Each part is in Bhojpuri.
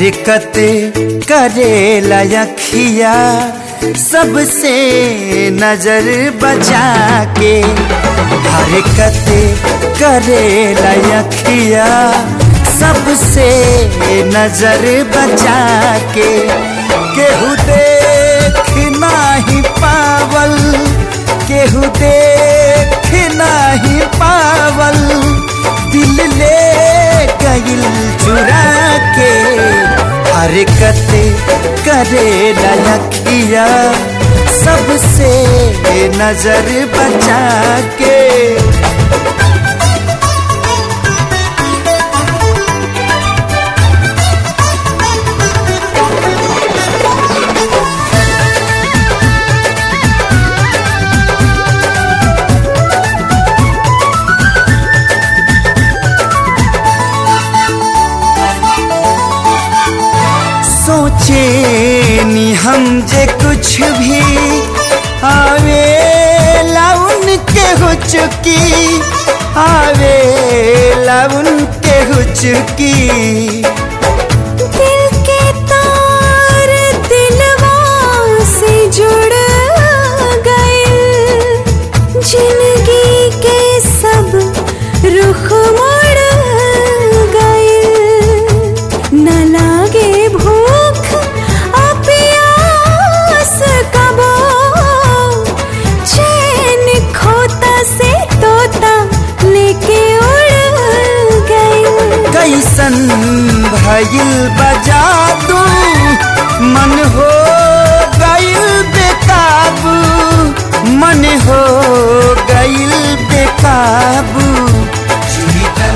हरकत करे लखिया सबसे नजर बचा के हरकत करे लखिया सबसे नजर बचा के केहू देख नाही पावल केहू देख नाही पावल दिल ले गइल चुरा के हरकत करे लखिया सबसे नजर बचा के सोचे नी हम जे कुछ भी आवे लाउन के हो चुकी आवे लाउन के हो चुकी दिल के तार दिलवा से जुड़ गए जिंदगी के सब रुख मुड़ गए न लागे भूख आ प्यास कबो चैन खोता से तोता लेके उड़ गए कैसन भइल बजा दू मन हो गइल बेकाबू मन हो गइल बेकाबू जीतल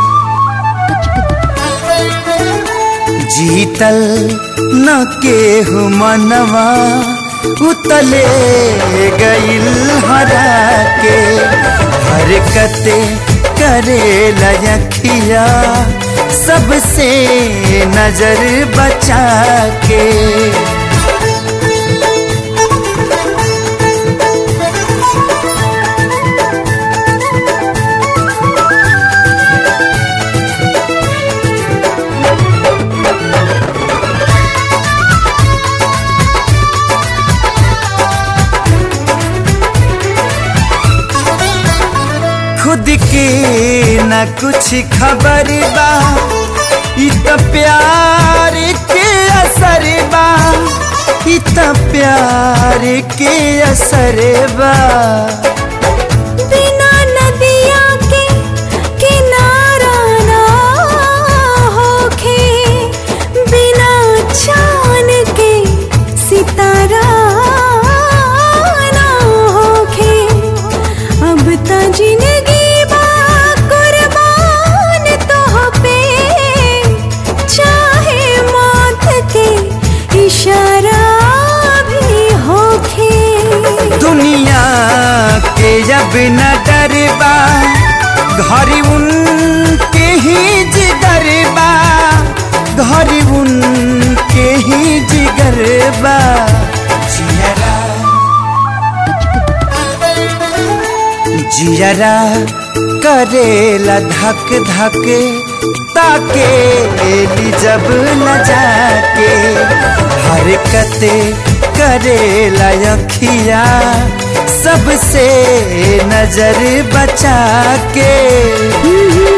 जीतल न केहू मनवा उतले गइल हरा के हरकत करे लखिया सबसे नजर बचा के खुद के न कुछ खबर बा इ त प्यार के असर बा इ त प्यार के असर बा बिना नदिया के किनारा ना होखे बिना चांद के सितारा ना होखे अब त जिंदगी बा कुर्बान तोह पे चाहे मौत के इशारा भी होखे दुनिया के जब न डरबा घर उनके ही जिगर बा घर उनके ही जिगर बा जियरा जियरा करेला धक धक ताके ली जब न जाके हरकत करेला अखिया सबसे नजर बचा के